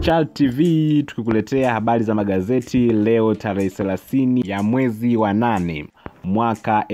Chal TV tukikuletea habari za magazeti leo tarehe 30 ya mwezi wa nane mwaka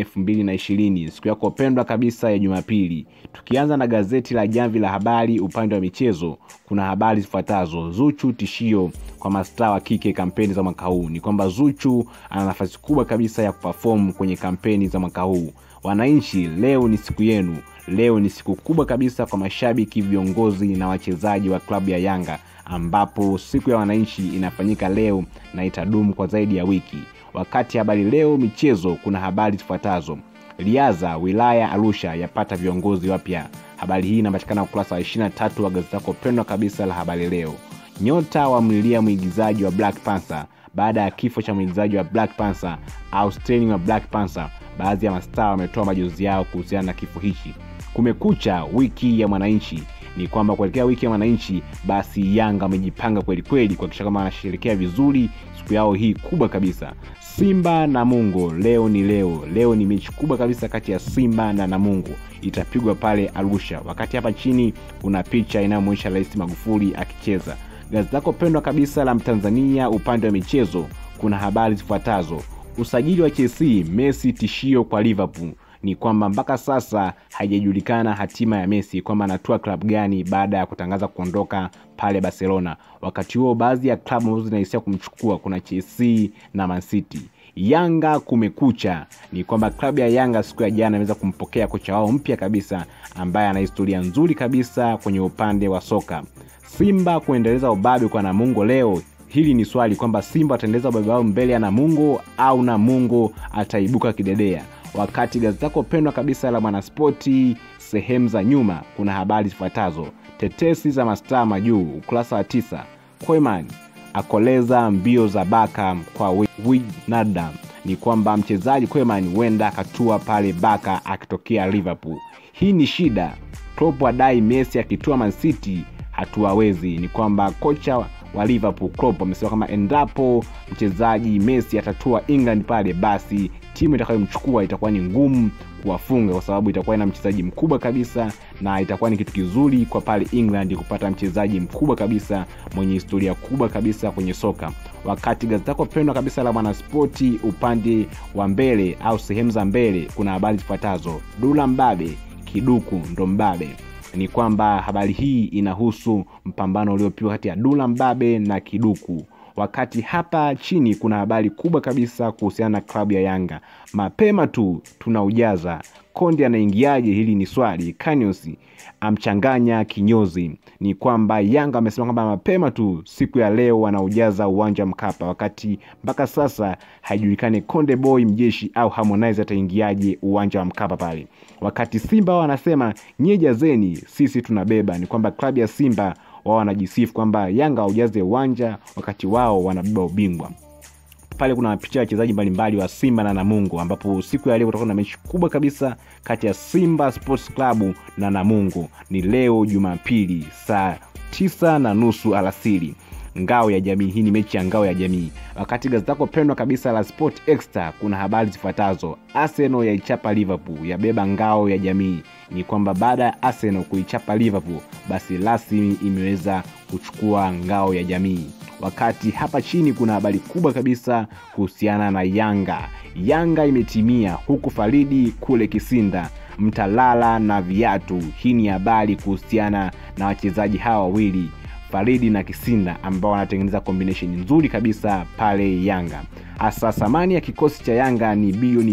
2020 siku yako pendwa kabisa ya Jumapili. Tukianza na gazeti la Jamvi la Habari upande wa michezo, kuna habari zifuatazo: Zuchu tishio kwa mastaa wa kike kampeni za mwaka huu. Ni kwamba Zuchu ana nafasi kubwa kabisa ya kuperform kwenye kampeni za mwaka huu. Wananchi, leo ni siku yenu. Leo ni siku kubwa kabisa kwa mashabiki, viongozi na wachezaji wa klabu ya Yanga, ambapo siku ya wananchi inafanyika leo na itadumu kwa zaidi ya wiki. Wakati habari leo michezo, kuna habari zifuatazo: Liaza wilaya Arusha yapata viongozi wapya. Habari hii inapatikana ukurasa wa 23 wa gazeti lako pendwa kabisa la habari leo. Nyota wamlilia mwigizaji wa Black Panther baada ya kifo cha mwigizaji wa Black Panther au Sterling wa Black Panther. Baadhi ya mastaa wametoa majonzi yao kuhusiana na kifo hichi. Kumekucha wiki ya mwananchi ni kwamba kuelekea wiki ya mwananchi, basi Yanga wamejipanga kweli kweli kuhakikisha kama wanasherehekea vizuri siku yao hii kubwa kabisa. Simba na Namungo, leo ni leo. Leo ni mechi kubwa kabisa kati ya Simba na Namungo, itapigwa pale Arusha. Wakati hapa chini kuna picha inayomwonyesha Rais Magufuli akicheza. Gazeti lako pendwa kabisa la Mtanzania upande wa michezo, kuna habari zifuatazo: usajili wa Chelsea, Messi tishio kwa Liverpool ni kwamba mpaka sasa haijajulikana hatima ya Messi kwamba anatua klabu gani baada ya kutangaza kuondoka pale Barcelona. Wakati huo baadhi ya klabu ambazo zinahisia kumchukua kuna Chelsea na Man City. Yanga kumekucha, ni kwamba klabu ya Yanga siku ya jana imeweza kumpokea kocha wao mpya kabisa ambaye ana historia nzuri kabisa kwenye upande wa soka. Simba kuendeleza ubabe kwa Namungo leo hili ni swali kwamba Simba wataendeleza ubabe wao mbele ya Namungo au Namungo ataibuka kidedea wakati gazeti lako pendwa kabisa la Mwanaspoti sehemu za nyuma kuna habari zifuatazo: tetesi za mastaa majuu, ukurasa wa tisa. Koeman akoleza mbio za Baka kwa Wijnaldum. Ni kwamba mchezaji Koeman huenda akatua pale Baka akitokea Liverpool. Hii ni shida. Klopp adai Messi akitua Man City hatuwawezi. Ni kwamba kocha wa Liverpool Klopp amesema kama endapo mchezaji Messi atatua England pale, basi timu itakayomchukua itakuwa ni ngumu kuwafunga, kwa sababu itakuwa ina mchezaji mkubwa kabisa, na itakuwa ni kitu kizuri kwa pale England kupata mchezaji mkubwa kabisa mwenye historia kubwa kabisa kwenye soka. Wakati gazeti lako pendwa kabisa la Mwanaspoti upande wa mbele au sehemu za mbele kuna habari zifuatazo: Dula Mbabe kiduku ndo Mbabe ni kwamba habari hii inahusu mpambano uliopigwa kati ya Dula Mbabe na Kiduku. Wakati hapa chini kuna habari kubwa kabisa kuhusiana na klabu ya Yanga. Mapema tu tunaujaza Konde anaingiaje? Hili ni swali. Kanyos amchanganya kinyozi. Ni kwamba Yanga amesema kwamba mapema tu siku ya leo wanaujaza uwanja Mkapa, wakati mpaka sasa haijulikani Konde Boy mjeshi au Harmonize ataingiaje uwanja wa Mkapa pale. Wakati Simba wao wanasema nyie jazeni, sisi tunabeba. Ni kwamba klabu ya Simba wao wanajisifu kwamba Yanga haujaze uwanja wakati wao wanabeba ubingwa pale kuna picha ya wachezaji mbalimbali wa Simba na Namungo, ambapo siku ya leo kutakuwa na mechi kubwa kabisa kati ya Simba Sports Club na Namungo. Ni leo Jumapili saa tisa na nusu alasiri ngao ya jamii. Hii ni mechi ya ngao ya jamii. Wakati gazeti lako pendwa kabisa la Sport Extra kuna habari zifuatazo: Arsenal yaichapa Liverpool, yabeba ngao ya jamii. Ni kwamba baada ya Arsenal kuichapa Liverpool, basi rasmi imeweza kuchukua ngao ya jamii. Wakati hapa chini kuna habari kubwa kabisa kuhusiana na Yanga. Yanga imetimia huku Faridi kule Kisinda mtalala na viatu. Hii ni habari kuhusiana na wachezaji hawa wawili Faridi na Kisinda ambao wanatengeneza combination nzuri kabisa pale Yanga. Hasa thamani ya kikosi cha Yanga ni bilioni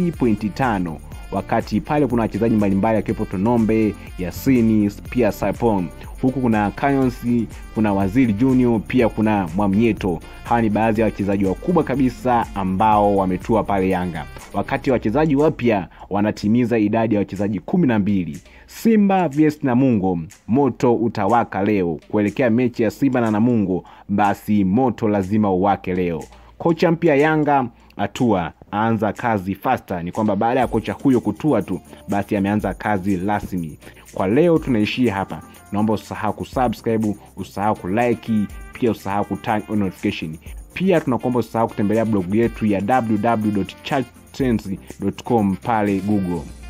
2.5 wakati pale kuna wachezaji mbalimbali akiwepo Tonombe, Yasini, pia Sapon huku kuna Kayonsi, kuna Waziri Junior, pia kuna Mwamnyeto. Hawa ni baadhi ya wachezaji wakubwa kabisa ambao wametua pale Yanga, wakati wachezaji wapya wanatimiza idadi ya wachezaji kumi na mbili. Simba vs Namungo, moto utawaka leo kuelekea mechi ya Simba na Namungo, basi moto lazima uwake leo. Kocha mpya Yanga atua aanza kazi fasta. Ni kwamba baada ya kocha huyo kutua tu, basi ameanza kazi rasmi. Kwa leo tunaishia hapa. Naomba usisahau kusubscribe, usisahau kulike, pia usisahau kuturn on notification. Pia tunakuomba usisahau kutembelea blogu yetu ya www.charttrends.com pale Google.